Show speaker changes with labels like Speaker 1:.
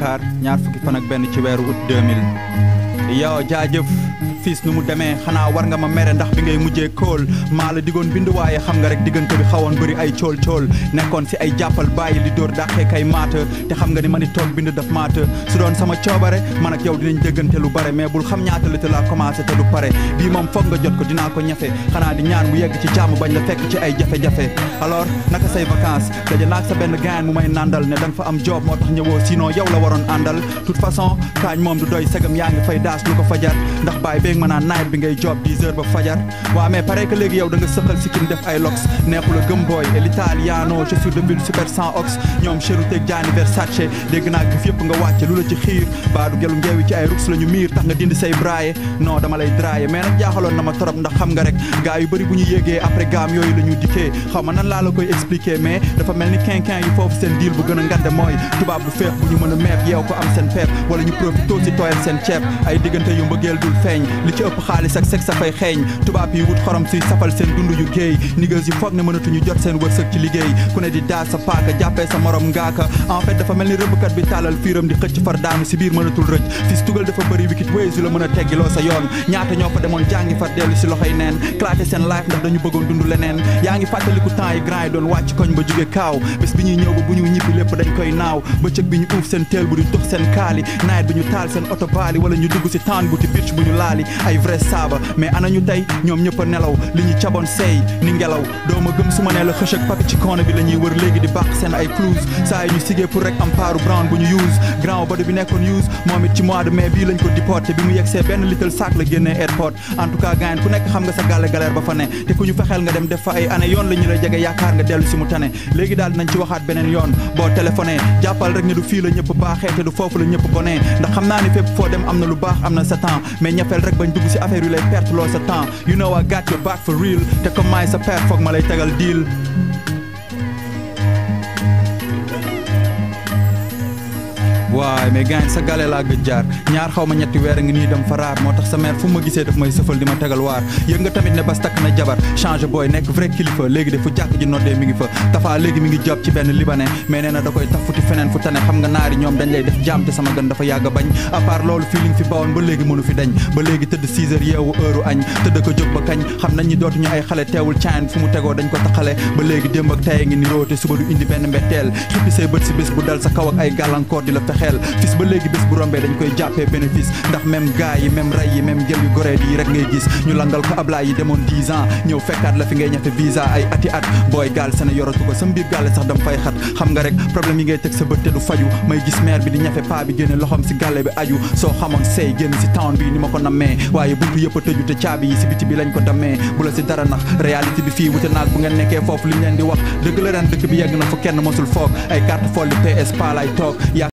Speaker 1: Dakar ñaar fukki fan ak benn ci weeru août 2000 yow jaajëf fiis nu mu demee xanaa war nga ma mere ndax bi ngay mujjee kóol maa la digoon bind waaye xam nga rek diggante bi xawoon bëri ay cool cool nekkoon si ay jàppal bàyyi li dóor dàqee kay maata te xam nga ni ma ni toog bind daf maata su doon sama coobare man ak yow dinañ déggante lu bare mais bul xam ñaata la te laa commencé te du pare bii moom foog nga jot ko dinaa ko ñafe xanaa di ñaan mu yegg ci jàmm bañ la fekk ci ay jafe-jafe alors naka say vacances daje naag sa benn gaan mu may nandal ne da nga fa am job moo tax ñëwoo sinon yow la waroon àndal toute façon kaañ moom du doy segam yaa ngi fay daas lu ko fajar ndax baay beeg ma naan nawet bi ngay job 10 heures ba fajar waa mais pare que léegi yow da nga sëqal sikkim def ay lox neexu la gëm booy et l'italiano je suis de ville super sans ox ñoom cheruteeg Gianni Versace dégg naa gif yëpp nga wàcce lu la ci xiir baadu gelu ngeewi ci ay rux la ñu miir tax nga dindi say braye non dama lay draye mais nag jaaxaloon na ma torop ndax xam nga rek gaa yu bëri bu ñu yéegee après gaam yooyu la ñu dikkee xaw ma nan laa la koy expliquer mais dafa mel ni quinquin yi foofu seen deal bu gën a ngande mooy tubaab bu feex bu ñu mën a meeb yeew ko am seen peep wala ñu profito si tooyal seen ceeb ay diggante yu mbëggeel dul feeñ li ci ëpp xaalis ak sexe fay xeeñ tubaab yi wut xorom suy safal seen dund yu géey niggas yi foog ne mënatuñu jot seen wërsëg ci liggéey ku ne di daas sa paaka jàppee sa morom ngaaka en fait dafa mel ni rëbbkat bi tàllal fiiram di xëcc far daanu si biir mënatul rëcc fis tugal dafa bëri wikit ways yu la mën a teggiloo sa yoon ñaata ñoo fa demoon jàngi far dellu si loxoy neen claté seen life ndax dañu bëggoon dund leneen yaa ngi fàttaliku temps yi grand yi doon wàcc koñ ba jóge kaaw bés bi ñuy ñëw ba bu ñu ñibbi lépp dañ koy naaw bëccëg bi ñu uuf seen teel bu di dox seen kaali nawet bi ñu taal seen oto baali wala ñu dugg si taan bu ti bitch bu ñu laali ay vrai saaba mais ana ñu tey ñoom ñëpp a nelaw li ñu caboon seey ni ngelaw doo ma gëm su ma nee la xëch ak papi ci koona bi la ñuy wër léegi di bàq seen ay clouse saa yi ñu sigee pour rek am paaru brown bu ñu use grand body bi nekkoon use moom it ci mois de mai bii lañ ko déporté bi mu yegsee benn little sac la génnee airport en tout cas gaayen ku nekk xam nga sa gàlle galère ba fa ne te ku ñu fexeel nga dem def fa ay année yoon la ñu la jege yaakaar nga dellu si mu tane léegi daal dinañ ci waxaat beneen yoon boo téléphoné jàppal rek ne du fii la ñëpp baaxee te du foofu la ñëpp bonee ndax xam naa ni fépp foo dem am na lu baax am na sa temps mais ñafeel rek bañ dugg si affaire yu lay perte loo sa temps you know I got your back for real te comme maay sa père foog ma lay tegal deal waay mais gaañ sa gale laa gëj jaar ñaar xaw ma ñetti weer a ngi nii dem fa raar moo tax sa mère fu ma gisee daf may sëfal di ma tegal waar yëg nga tamit ne bas takk na jabar changé booy nekk vrai kilifa léegi de fu jàkk ji noddee mi ngi fa tafaa léegi mi ngi job ci benn libanais mais nee na da koy taf futi feneen fu tane xam nga naari ñoom dañ lay def jaam te sama gën dafa yàgg a bañ à part loolu fii li nga fi bawoon ba léegi mënu fi dañ ba léegi tëdd 6 heures yeewu heure añ tëdd ko jóg ba kañ xam nañ ñi dootuñu ay xale teewul caan fu mu tegoo dañ ko taxale ba léegi démb ak tey ngi ni róote suba du indi benn mbetteel xippi say bët si bés bu dal sa kaw ak ay gàllankoor di la fexeel fis ba léegi bés bu rombee dañ koy jàppee bénéfice ndax même gars yi même ray yi même jël yu goree yi rek ngay gis ñu langal ko ablaay yi demoon 10 ans ñëw fekkaat la fi ngay ñafe visa ay ati at booy gaal seen yoratu ko sa mbir gaale sax dam fay xat xam nga rek problème yi ngay teg sa bët te du faju may gis maire bi di ñafe paa bi génne loxom si gàlle bi aju soo xamoon sey génn si town bi ni ma ko nammee waaye buntu yëpp a tëju te caabi yi si biti bi lañ ko dammee bu la si dara nax réalité bi fii wute naag bu ngeen nekkee foofu li ñu leen di wax dëgg la ren dëkk bi yegg na fu kenn mosul foog ay carte folle PS pa lay toog